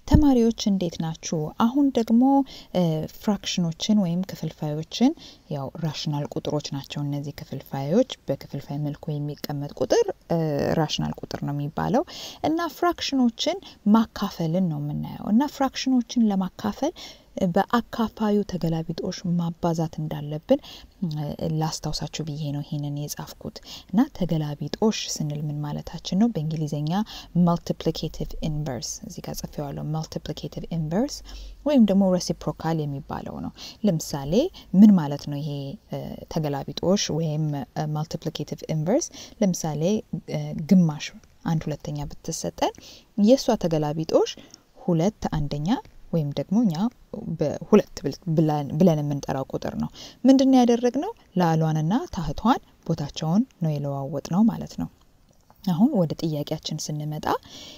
ተማሪዎች እንዴት ናችሁ? አሁን ደግሞ ፍራክሽኖችን ወይም ክፍልፋዮችን ያው ራሽናል ቁጥሮች ናቸው እነዚህ ክፍልፋዮች በክፍልፋይ መልኩ የሚቀመጥ ቁጥር ራሽናል ቁጥር ነው የሚባለው እና ፍራክሽኖችን ማካፈልን ነው የምናየው እና ፍራክሽኖችን ለማካፈል በአካፋዩ ተገላቢጦሽ ማባዛት እንዳለብን ላስታውሳችሁ ብዬ ነው ይሄንን የጻፍኩት እና ተገላቢጦሽ ስንል ምን ማለታችን ነው? በእንግሊዝኛ መልቲፕሊኬቲቭ ኢንቨርስ እዚህ ጋር ጽፌዋለሁ። መልቲፕሊኬቲቭ ኢንቨርስ ወይም ደግሞ ሬሲፕሮካል የሚባለው ነው። ለምሳሌ ምን ማለት ነው ይሄ ተገላቢጦሽ ወይም መልቲፕሊኬቲቭ ኢንቨርስ? ለምሳሌ ግማሽ አንድ ሁለተኛ ብትሰጠን የእሷ ተገላቢጦሽ ሁለት አንደኛ ወይም ደግሞ እኛ በሁለት ብለን የምንጠራው ቁጥር ነው። ምንድን ነው ያደረግነው? ላሏንና ታህቷን ቦታቸውን ነው የለዋወጥ ነው ማለት ነው። አሁን ወደ ጥያቄያችን ስንመጣ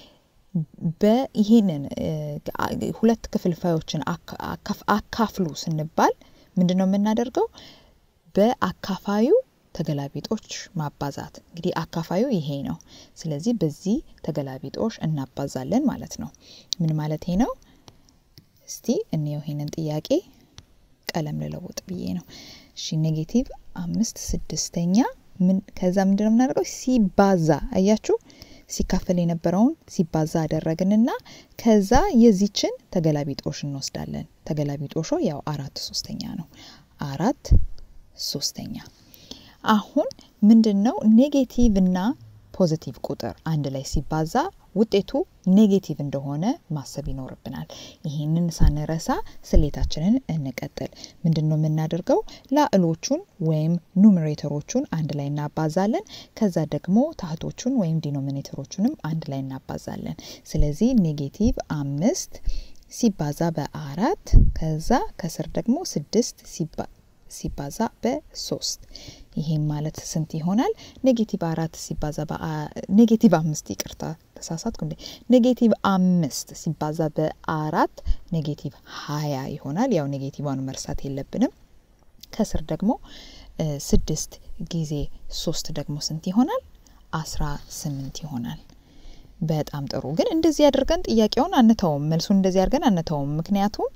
በይሄንን ሁለት ክፍልፋዮችን አካፍሉ ስንባል ምንድን ነው የምናደርገው? በአካፋዩ ተገላቢጦች ማባዛት። እንግዲህ አካፋዩ ይሄ ነው። ስለዚህ በዚህ ተገላቢጦሽ እናባዛለን ማለት ነው። ምን ማለት ነው? እስቲ እንየው ይሄንን ጥያቄ ቀለም ልለውጥ ብዬ ነው። እሺ ኔጌቲቭ አምስት ስድስተኛ ምን ከዛ ምንድን ነው የምናደርገው? ሲባዛ አያችሁ፣ ሲካፈል የነበረውን ሲባዛ አደረግንና ከዛ የዚችን ተገላቢጦሽ እንወስዳለን። ተገላቢጦሾ ያው አራት ሶስተኛ ነው። አራት ሶስተኛ አሁን ምንድን ነው ኔጌቲቭ እና ፖዚቲቭ ቁጥር አንድ ላይ ሲባዛ ውጤቱ ኔጌቲቭ እንደሆነ ማሰብ ይኖርብናል። ይህንን ሳንረሳ ስሌታችንን እንቀጥል። ምንድን ነው የምናደርገው? ላዕሎቹን ወይም ኑሜሬተሮቹን አንድ ላይ እናባዛለን። ከዛ ደግሞ ታህቶቹን ወይም ዲኖሚኔተሮቹንም አንድ ላይ እናባዛለን። ስለዚህ ኔጌቲቭ አምስት ሲባዛ በአራት ከዛ ከስር ደግሞ ስድስት ሲባዛ በሶስት ይሄም ማለት ስንት ይሆናል? ኔጌቲቭ አራት ሲባዛ ኔጌቲቭ አምስት ይቅርታ ተሳሳትኩ እንዴ። ኔጌቲቭ አምስት ሲባዛ በአራት ኔጌቲቭ ሀያ ይሆናል። ያው ኔጌቲቭን መርሳት የለብንም። ከስር ደግሞ ስድስት ጊዜ ሶስት ደግሞ ስንት ይሆናል? አስራ ስምንት ይሆናል። በጣም ጥሩ። ግን እንደዚህ አድርገን ጥያቄውን አንተውም፣ መልሱን እንደዚህ አድርገን አንተውም። ምክንያቱም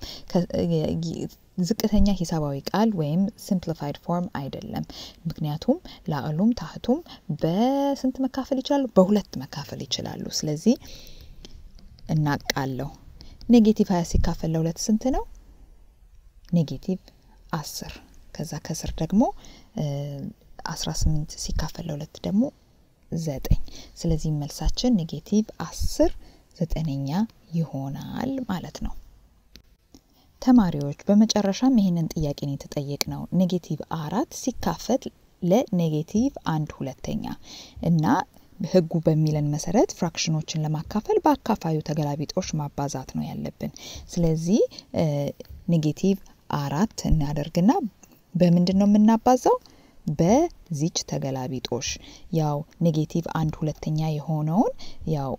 ዝቅተኛ ሂሳባዊ ቃል ወይም ሲምፕሊፋይድ ፎርም አይደለም። ምክንያቱም ላዕሉም ታህቱም በስንት መካፈል ይችላሉ? በሁለት መካፈል ይችላሉ። ስለዚህ እናቃለሁ። ኔጌቲቭ ሀያ ሲካፈል ለሁለት ስንት ነው? ኔጌቲቭ አስር ከዛ ከስር ደግሞ አስራ ስምንት ሲካፈል ለሁለት ደግሞ ዘጠኝ ስለዚህ መልሳችን ኔጌቲቭ አስር ዘጠነኛ ይሆናል ማለት ነው። ተማሪዎች በመጨረሻም ይህንን ጥያቄ ነው የተጠየቅ ነው። ኔጌቲቭ አራት ሲካፈል ለኔጌቲቭ አንድ ሁለተኛ እና ህጉ በሚለን መሰረት ፍራክሽኖችን ለማካፈል በአካፋዩ ተገላቢጦሽ ማባዛት ነው ያለብን። ስለዚህ ኔጌቲቭ አራት እናደርግና በምንድን ነው የምናባዛው? በዚች ተገላቢጦሽ ያው ኔጌቲቭ አንድ ሁለተኛ የሆነውን ያው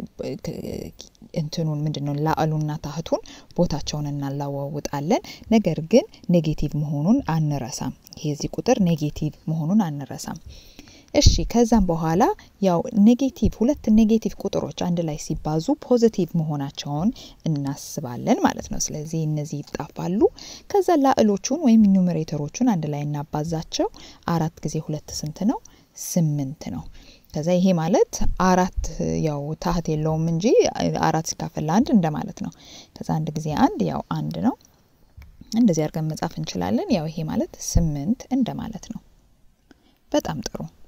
እንትኑን ምንድን ነው ላዕሉና ታህቱን ቦታቸውን እናላዋውጣለን። ነገር ግን ኔጌቲቭ መሆኑን አንረሳም። ይሄ እዚህ ቁጥር ኔጌቲቭ መሆኑን አንረሳም። እሺ ከዛም በኋላ ያው ኔጌቲቭ ሁለት ኔጌቲቭ ቁጥሮች አንድ ላይ ሲባዙ ፖዚቲቭ መሆናቸውን እናስባለን ማለት ነው። ስለዚህ እነዚህ ይጣፋሉ። ከዛ ላዕሎቹን ወይም ኒውሜሬተሮቹን አንድ ላይ እናባዛቸው። አራት ጊዜ ሁለት ስንት ነው? ስምንት ነው። ከዛ ይሄ ማለት አራት ያው ታህት የለውም እንጂ አራት ሲካፈል ለአንድ እንደማለት ነው። ከዛ አንድ ጊዜ አንድ ያው አንድ ነው። እንደዚህ አድርገን መጻፍ እንችላለን። ያው ይሄ ማለት ስምንት እንደማለት ነው። በጣም ጥሩ